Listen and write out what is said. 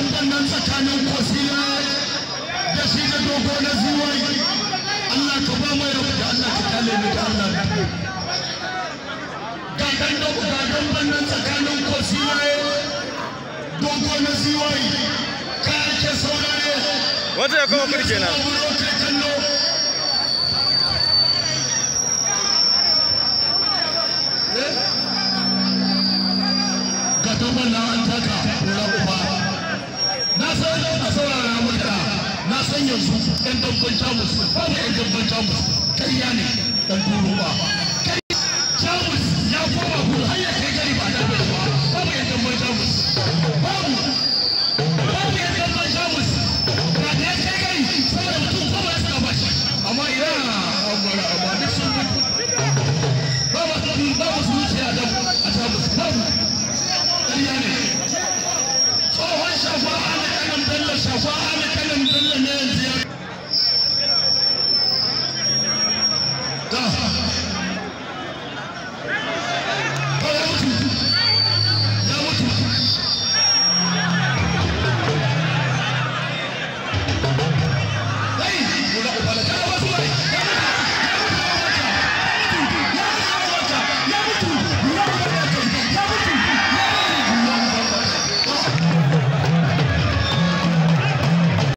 damban nan tsakanin kwasila da shi da dogo na ziwai Allah ka ba mai rabu da Allah ka kale ni da Allah ga dan dogo ga damban nan tsakanin kwasila dogo na ziwai ka ake saurare wata ya kawo kurke na ga damban nan an taka kura uba na san a saurara maka na san yanzu ɗan dabban jamus babu ɗan dabban jamus ƙarya ne ɗan turo ba jamus ya koma kudu har ya kai gari ba da ba babu ɗan dabban jamus babu babu ɗan dabban jamus ba da ya kai gari saboda mutum kuma ya saka bashi amma ina amma amma duk sun mutu babu su babu su wuce a jamus babu ƙarya ne tsohon shafa ana kanan bello shafa ana kanan bello ne yanzu ya